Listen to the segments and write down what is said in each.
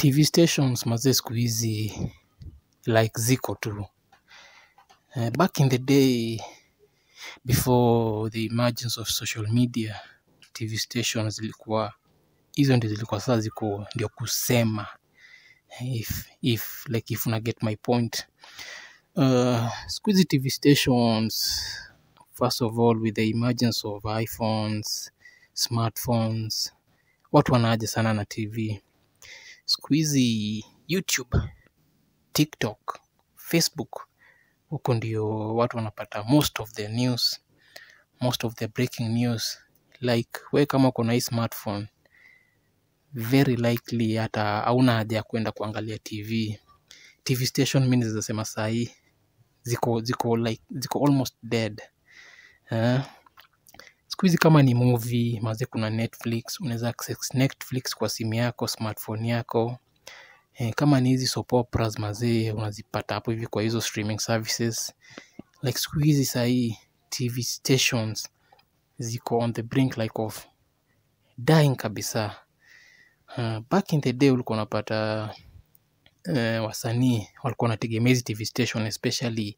TV stations mazee siku hizi like ziko tu. Uh, back in the day before the emergence of social media, TV stations zilikuwa hizo ndio zilikuwa sasa ziko ndio kusema if, if like if una get my point. Uh, siku hizi TV stations first of all with the emergence of iPhones, smartphones, watu wanaaja sana na TV. Siku hizi YouTube, TikTok, Facebook, huko ndio watu wanapata most of the news, most of the breaking news. Like we kama uko na hii smartphone, very likely hata hauna haja ya kwenda kuangalia TV. TV station mi naweza sema saa hii ziko ziko like ziko almost dead. Eh? Siku hizi kama ni movie, maze kuna Netflix, unaweza access Netflix kwa simu yako, smartphone yako. Eh, kama ni hizi soap operas mazee unazipata hapo hivi kwa hizo streaming services. Like siku hizi sahii TV stations ziko on the brink like of dying kabisa. Uh, back in the day ulikuwa unapata uh, wasanii walikuwa wanategemea hizi TV station especially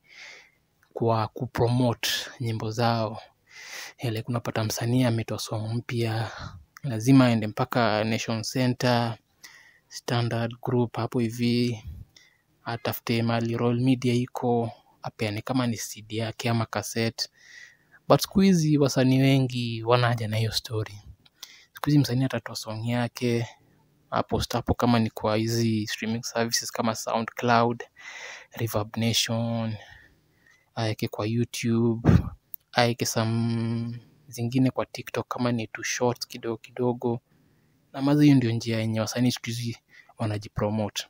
kwa kupromote nyimbo zao. Eh, like unapata msanii ametoa song mpya, lazima aende mpaka Nation Center, Standard Group hapo hivi, atafute mahali Royal Media iko, apeane kama ni CD yake ama cassette. But siku hizi wasanii wengi wana haja na hiyo story. Siku hizi msanii atatoa song yake, apost hapo kama ni kwa hizi streaming services kama SoundCloud, Reverb Nation, aeke kwa YouTube, aeke some zingine kwa TikTok kama ni tu shorts kidogo kidogo. Na maze hiyo ndio njia yenye wasanii siku hizi wanajipromote.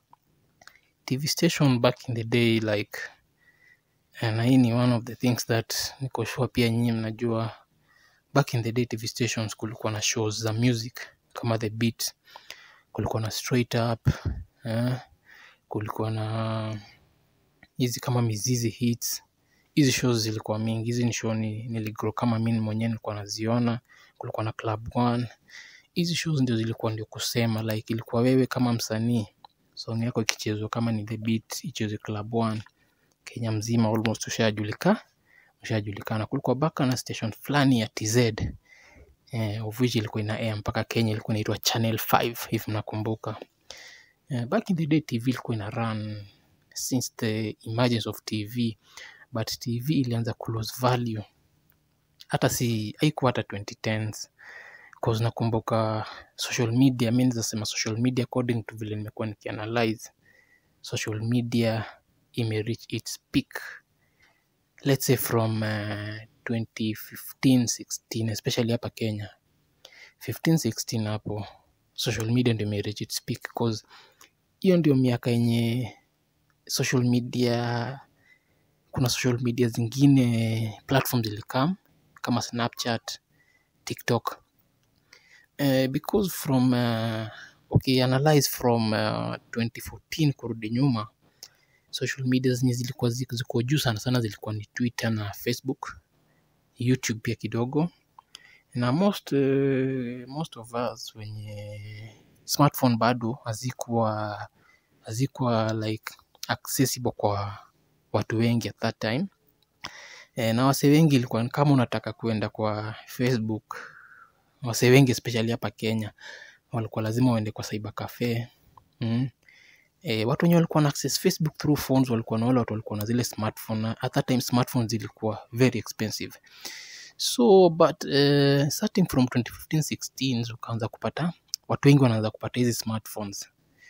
TV station back in the day like eh, na hii ni one of the things that niko sure pia nyinyi mnajua back in the day TV stations kulikuwa na shows za music kama The Beat, kulikuwa na Straight Up, eh, kulikuwa na hizi kama Mizizi Hits. Hizi shows zilikuwa mingi, hizi ni show ni, niligrow kama mimi mwenyewe nilikuwa naziona. Kulikuwa na Club One. Hizi shows ndio zilikuwa ndio kusema like ilikuwa wewe kama msanii song yako ikichezwa kama ni The Beat ichezwe Club One, Kenya mzima almost ushajulika ushajulikana. Kulikuwa baka na station fulani ya TZ eh, of which ilikuwa ina air mpaka Kenya, ilikuwa inaitwa Channel 5 if mnakumbuka. Eh, back in the day TV ilikuwa ina run since the emergence of TV but TV ilianza ku lose value hata si haikuwa hata 2010s cause nakumbuka social media, mi naweza sema social media according to vile nimekuwa nikianalyze social media ime reach its peak let's say from uh, 2015 16 especially hapa Kenya 15 16 hapo social media ndio ime reach its peak cause hiyo ndio miaka yenye social media kuna social media zingine platform zilikam kama Snapchat, TikTok uh, because from uh, okay, analyze from uh, 2014 kurudi nyuma social media zenye zilikuwa zi- ziko juu sana sana zilikuwa ni Twitter na Facebook, YouTube pia kidogo na most uh, most of us wenye smartphone bado hazikuwa hazikuwa like accessible kwa watu wengi at that time e, na wase wengi ilikuwa ni kama unataka kuenda kwa Facebook, wase wengi especially hapa Kenya walikuwa lazima uende kwa cyber cafe mm. E, watu wenye walikuwa na access Facebook through phones walikuwa na wale watu walikuwa na zile smartphone na at that time smartphones zilikuwa very expensive so but uh, starting from 2015 16 ukaanza kupata watu wengi wanaanza kupata hizi smartphones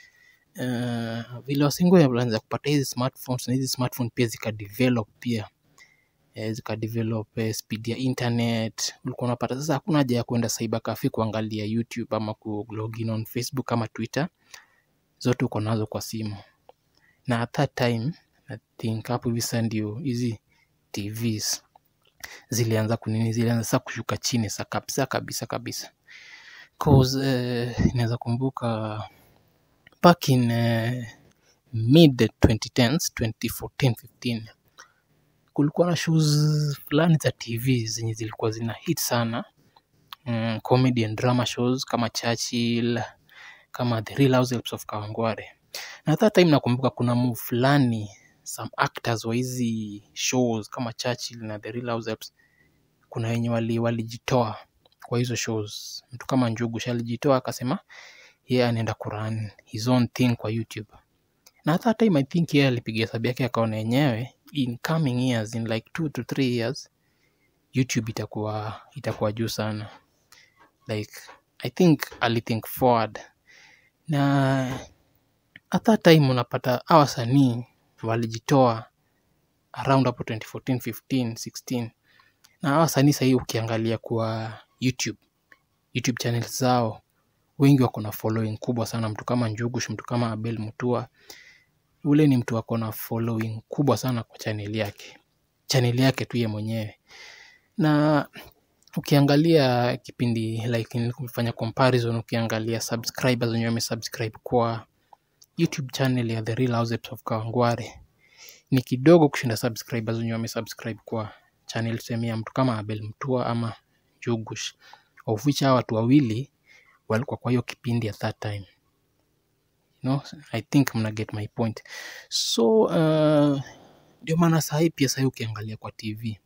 uh, vile wasengi walianza kupata hizi smartphones na hizi smartphone pia zikadevelop pia eh, zikadevelop eh, speed ya internet ulikuwa unapata sasa hakuna haja ya kwenda cyber cafe kuangalia youtube ama ku login on facebook ama twitter zote uko nazo kwa simu na at that time i think hapo hivi sasa ndio hizi tvs zilianza kunini zilianza sasa kushuka chini sa kabisa kabisa kabisa cause eh, inaweza kumbuka back in eh, mid 2010s 2014 15 kulikuwa na shows fulani za tv zenye zilikuwa zina hit sana mm, comedy and drama shows kama churchill kama the real housewives of kawangware na that time nakumbuka kuna move fulani some actors wa hizi shows kama churchill na the real housewives kuna wenye wali- walijitoa kwa hizo shows mtu kama njugu alijitoa akasema yeye anaenda kuran his own thing kwa youtube na at that time i think yeye alipiga hesabu yake akaona yenyewe in coming years in like two to three years youtube itakuwa itakuwa juu sana like i think alithink forward na at that time unapata hawa wasanii walijitoa around hapo 2014 15 16 na hawa wasanii sahii ukiangalia kwa youtube youtube channels zao wengi wako na following kubwa sana mtu kama njugush mtu kama abel mutua ule ni mtu ako na following kubwa sana kwa chaneli yake chaneli yake tu ye mwenyewe na ukiangalia kipindi like nikifanya comparison ukiangalia subscribers wenye wamesubscribe kwa youtube channel ya the real housewives of kawangware ni kidogo kushinda subscribers wenye wamesubscribe kwa channel tuseme ya mtu kama abel mtua ama jugush of which hawa watu wawili walikuwa kwa hiyo kipindi at that time no i think mna get my point so uh, ndio maana sahii pia sahii ukiangalia kwa tv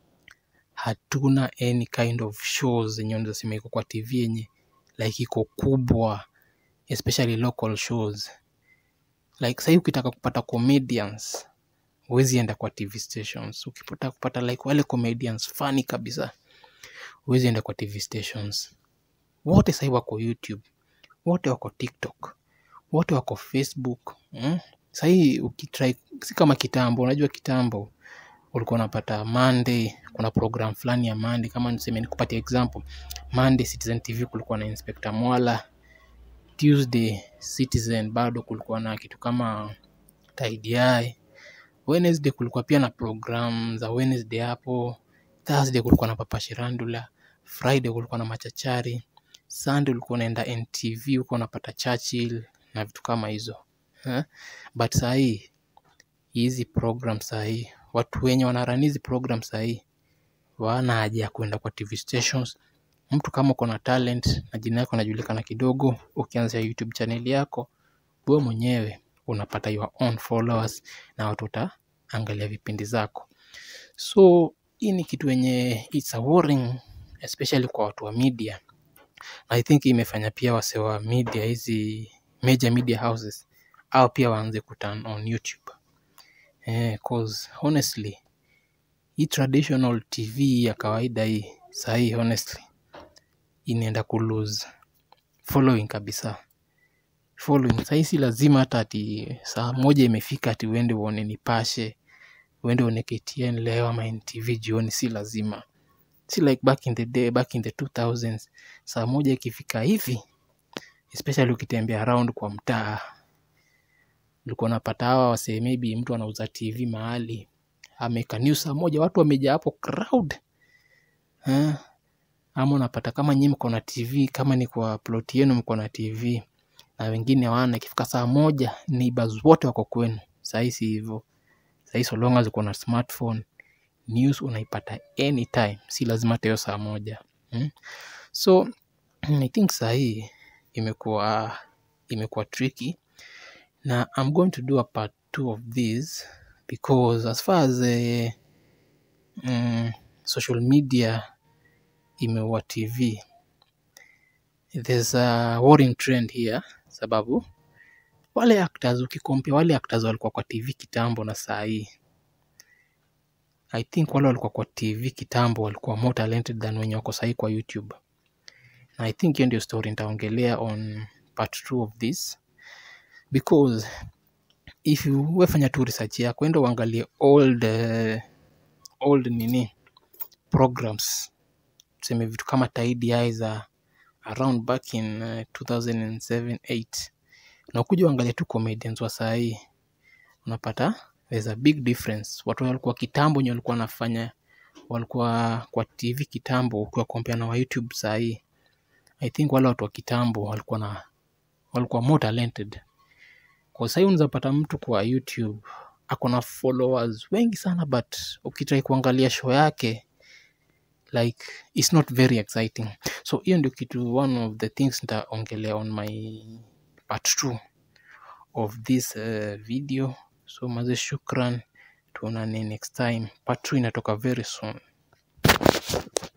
hatuna any kind of shows zenye unaweza sema iko kwa tv yenye like iko kubwa especially local shows like sahii ukitaka kupata comedians huwezi enda kwa tv stations ukipata kupata like wale comedians fani kabisa huwezi enda kwa tv stations wote sahii wako youtube wote wako tiktok wote wako facebook mm? sahii ukitry si kama kitambo unajua kitambo ulikuwa unapata monday kuna program fulani ya monday kama niseme nikupatia example monday citizen tv kulikuwa na inspector mwala tuesday citizen bado kulikuwa na kitu kama tidy wednesday kulikuwa pia na program za wednesday hapo thursday kulikuwa na papa shirandula friday kulikuwa na machachari sunday ulikuwa unaenda ntv ulikuwa unapata churchill na vitu kama hizo eh? but sahii hizi program sahii watu wenye wanarani hizi program sahii wana haja ya kuenda kwa tv stations mtu kama uko na talent na jina yako anajulikana kidogo ukianzia youtube channel yako wewe mwenyewe unapata your own followers na watu wataangalia vipindi zako so hii ni kitu yenye it's a worrying especially kwa watu wa media i think imefanya pia wase wa media hizi major media houses au pia waanze kuturn on youtube eh, cause honestly hii traditional tv ya kawaida hii sahii honestly inaenda kulose following kabisa following sahii si lazima hata ati saa moja imefika ati uende uone nipashe uende uone ktn leo ama ntv jioni si lazima si like back in the day back in the 2000s saa moja ikifika hivi especially ukitembea around kwa mtaa ulikuwa unapata hawa wasee maybe mtu anauza tv mahali ameka news saa moja watu wamejaa hapo crowd eh? ama unapata kama nyinyi mko na tv kama ni kwa plot yenu mko na tv na wengine wana ikifika saa moja neighbors wote wako kwenu sahii si hivyo sahii so long as uko na smartphone news unaipata anytime si lazima hata hiyo saa moja hmm? so i think sahii imekuwa imekuwa tricky na i'm going to do a part two of this because as far as uh, mm, social media imeua tv there's a worrying trend here sababu wale actors ukikompea wale actors walikuwa kwa tv kitambo na saa hii i think wale walikuwa kwa tv kitambo walikuwa more talented than wenye wako sahii kwa youtube na i think hiyo ndio story nitaongelea on part two of this because if you wefanya tu research yako enda uangalie old uh, old nini programs tuseme vitu kama tidy za around back in uh, 2007 8 na ukuja uangalia tu comedians wa sahii unapata there's a big difference watu walikuwa kitambo nye walikuwa wanafanya walikuwa kwa tv kitambo ukiwa kompea na wa youtube sahii i think wale watu wa kitambo walikuwa na walikuwa more talented kwa sahii unaweza pata mtu kwa youtube ako na followers wengi sana but ukitrai kuangalia show yake like it's not very exciting so hiyo ndio kitu one of the things nitaongelea on my part 2 of this uh, video so maze shukran tuonane next time part 2 inatoka very soon